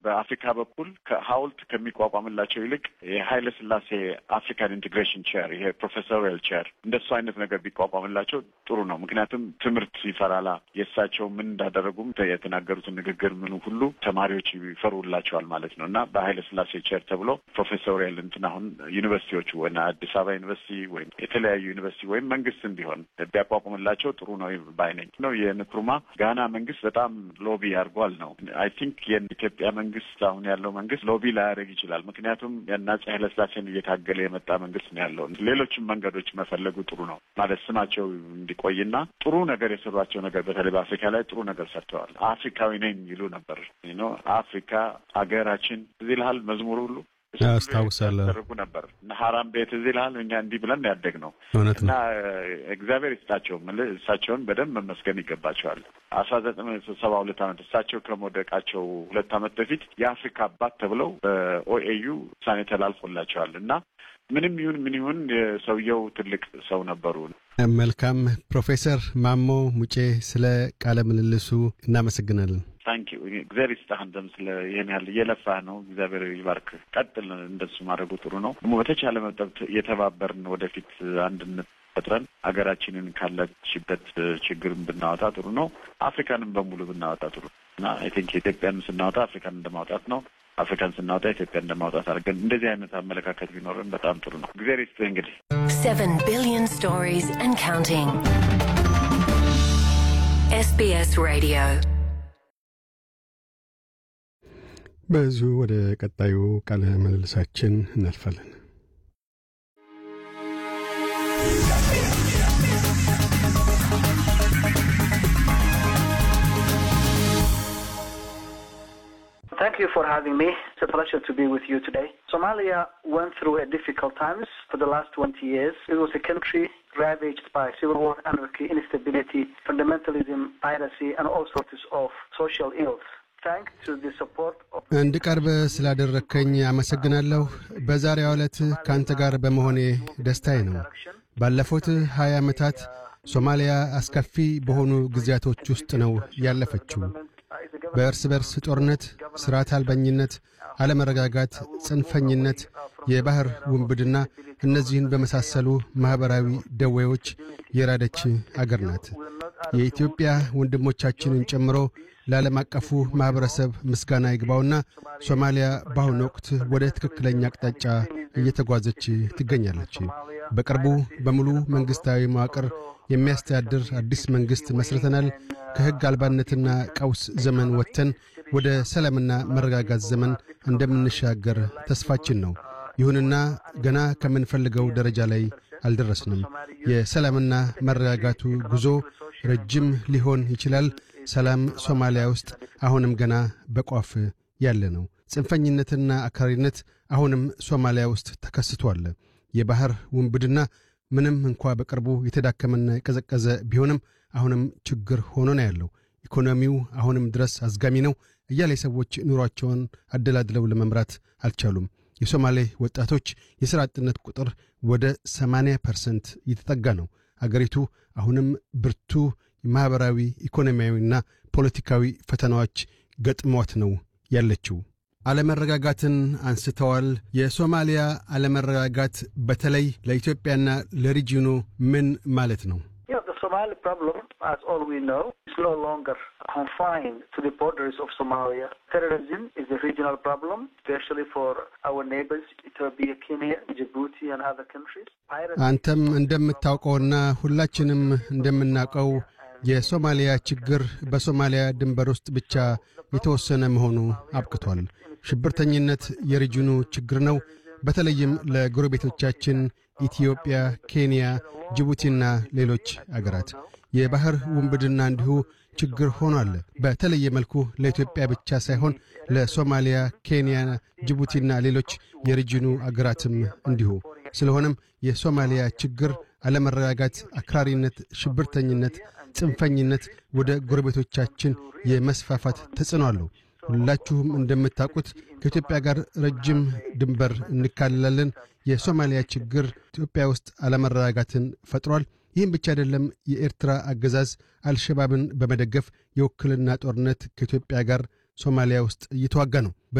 በአፍሪካ በኩል ከሀውልት ከሚቋቋምላቸው ይልቅ የሀይለ ስላሴ አፍሪካን ኢንቴግሬሽን ቼር ይሄ ፕሮፌሰሪያል ቼር እንደሱ አይነት ነገር ቢቋቋምላቸው ጥሩ ነው። ምክንያቱም ትምህርት ይፈራላ የእሳቸው ምን እንዳደረጉም የተናገሩትን ንግግር ምኑ ሁሉ ተማሪዎች ይፈሩላቸዋል ማለት ነው እና በሀይለ ስላሴ ቼር ተብሎ ፕሮፌሰሪያል እንትን አሁን ዩኒቨርሲቲዎቹ ወይ አዲስ አበባ ዩኒቨርሲቲ ወይም የተለያዩ ዩኒቨርሲቲ ወይም መንግስትም ቢሆን ቢያቋቁምላቸው ጥሩ ነው ባይነኝ ነው። የንክሩማ ጋና መንግስት በጣም ሎቢ አድርጓል ነው አይ ቲንክ የኢትዮጵያ መንግስት አሁን ያለው መንግስት ሎቢ ላያደርግ ይችላል። ምክንያቱም የአፄ ኃይለስላሴን እየታገለ የመጣ መንግስት ነው ያለው። ሌሎችም መንገዶች መፈለጉ ጥሩ ነው ማለት ስማቸው እንዲቆይና ጥሩ ነገር የሰሯቸው ነገር በተለይ በአፍሪካ ላይ ጥሩ ነገር ሰርተዋል። አፍሪካዊ ነኝ ይሉ ነበር ነው አፍሪካ ሀገራችን እዚህ ልሃል መዝሙር ሁሉ አስታውሳለሁ ያደረጉ ነበር እና ሀራም ቤት እዚህ ልሃል እኛ እንዲህ ብለን ያደግ ነው እውነት እና ነው። እግዚአብሔር ይስጣቸው ምልህ እሳቸውን በደንብ መመስገን ይገባቸዋል። አስራ ዘጠኝ ሰባ ሁለት ዓመት እሳቸው ከመውደቃቸው ሁለት ዓመት በፊት የአፍሪካ አባት ተብለው በኦኤዩ ውሳኔ ተላልፎላቸዋል እና ምንም ይሁን ምን ይሁን የሰውየው ትልቅ ሰው ነበሩ። መልካም ፕሮፌሰር ማሞ ሙጬ ስለ ቃለ ምልልሱ እናመሰግናለን። ታንኪ እግዚአብሔር ይስጥህ። አንተም ስለ ይህን ያህል እየለፋህ ነው። እግዚአብሔር ይባርክ። ቀጥል። እንደሱ ማድረጉ ጥሩ ነው። ደግሞ በተቻለ መጠን የተባበርን ወደፊት አንድነት ፈጥረን ሀገራችንን ካለችበት ችግር ብናወጣ ጥሩ ነው። አፍሪካንም በሙሉ ብናወጣ ጥሩ ነው እና አይ ቲንክ ኢትዮጵያን ስናወጣ አፍሪካን እንደማውጣት ነው። አፍሪካን ስናወጣ ኢትዮጵያ እንደማውጣት አድርገን እንደዚህ አይነት አመለካከት ቢኖረን በጣም ጥሩ ነው። እግዚአብሔር ይስጥህ እንግዲህ 7 billion stories and counting. SBS Radio. በዚሁ ወደ ቀጣዩ ቃለ ምልልሳችን እናልፋለን። Thank you for having me. It's a pleasure to be with you today. Somalia went through a difficult times for the last 20 years. It was a country ravaged by civil war, anarchy, instability, fundamentalism, piracy, and all sorts of social ills. Thanks to the support of እንድቀርብ ስላደረግከኝ አመሰግናለሁ። በዛሬው ዕለት ከአንተ ጋር በመሆኔ ደስታዬ ነው። ባለፉት ሀያ ዓመታት ሶማሊያ አስከፊ በሆኑ ጊዜያቶች ውስጥ ነው ያለፈችው። በእርስ በርስ ጦርነት፣ ሥርዓት አልበኝነት፣ አለመረጋጋት፣ ጽንፈኝነት፣ የባሕር ውንብድና እነዚህን በመሳሰሉ ማኅበራዊ ደዌዎች የራደች አገር ናት። የኢትዮጵያ ወንድሞቻችንን ጨምሮ ለዓለም አቀፉ ማኅበረሰብ ምስጋና ይግባውና ሶማሊያ በአሁኑ ወቅት ወደ ትክክለኛ አቅጣጫ እየተጓዘች ትገኛለች። በቅርቡ በሙሉ መንግሥታዊ መዋቅር የሚያስተዳድር አዲስ መንግሥት መስርተናል። ከሕግ አልባነትና ቀውስ ዘመን ወጥተን ወደ ሰላምና መረጋጋት ዘመን እንደምንሻገር ተስፋችን ነው። ይሁንና ገና ከምንፈልገው ደረጃ ላይ አልደረስንም። የሰላምና መረጋጋቱ ጉዞ ረጅም ሊሆን ይችላል። ሰላም ሶማሊያ ውስጥ አሁንም ገና በቋፍ ያለ ነው። ጽንፈኝነትና አክራሪነት አሁንም ሶማሊያ ውስጥ ተከስቷል። የባሕር ውንብድና ምንም እንኳ በቅርቡ የተዳከመና የቀዘቀዘ ቢሆንም አሁንም ችግር ሆኖ ነው ያለው። ኢኮኖሚው አሁንም ድረስ አዝጋሚ ነው እያለ ሰዎች ኑሯቸውን አደላድለው ለመምራት አልቻሉም። የሶማሌ ወጣቶች የሥራ አጥነት ቁጥር ወደ 80 ፐርሰንት እየተጠጋ ነው። አገሪቱ አሁንም ብርቱ ማኅበራዊ፣ ኢኮኖሚያዊና ፖለቲካዊ ፈተናዎች ገጥሟት ነው ያለችው። አለመረጋጋትን አንስተዋል። የሶማሊያ አለመረጋጋት በተለይ ለኢትዮጵያና ለሪጂኑ ምን ማለት ነው? You know, the Somali problem, as all we know, is no longer confined to the borders of Somalia. Terrorism is a regional problem, especially for our neighbors, Ethiopia, Kenya, Djibouti, and other countries. Piracy አንተም እንደምታውቀውና ሁላችንም እንደምናውቀው የሶማሊያ ችግር በሶማሊያ ድንበር ውስጥ ብቻ የተወሰነ መሆኑ አብቅቷል። ሽብርተኝነት የሪጅኑ ችግር ነው። በተለይም ለጎረቤቶቻችን ኢትዮጵያ፣ ኬንያ፣ ጅቡቲና ሌሎች አገራት የባሕር ውንብድና እንዲሁ ችግር ሆኗል። በተለየ መልኩ ለኢትዮጵያ ብቻ ሳይሆን ለሶማሊያ፣ ኬንያ፣ ጅቡቲና ሌሎች የሪጅኑ አገራትም እንዲሁ። ስለሆነም የሶማሊያ ችግር አለመረጋጋት፣ አክራሪነት፣ ሽብርተኝነት፣ ጽንፈኝነት ወደ ጎረቤቶቻችን የመስፋፋት ተጽዕኖ አለው። ሁላችሁም እንደምታውቁት ከኢትዮጵያ ጋር ረጅም ድንበር እንካልላለን። የሶማሊያ ችግር ኢትዮጵያ ውስጥ አለመረጋጋትን ፈጥሯል። ይህም ብቻ አይደለም። የኤርትራ አገዛዝ አልሸባብን በመደገፍ የውክልና ጦርነት ከኢትዮጵያ ጋር ሶማሊያ ውስጥ እየተዋጋ ነው።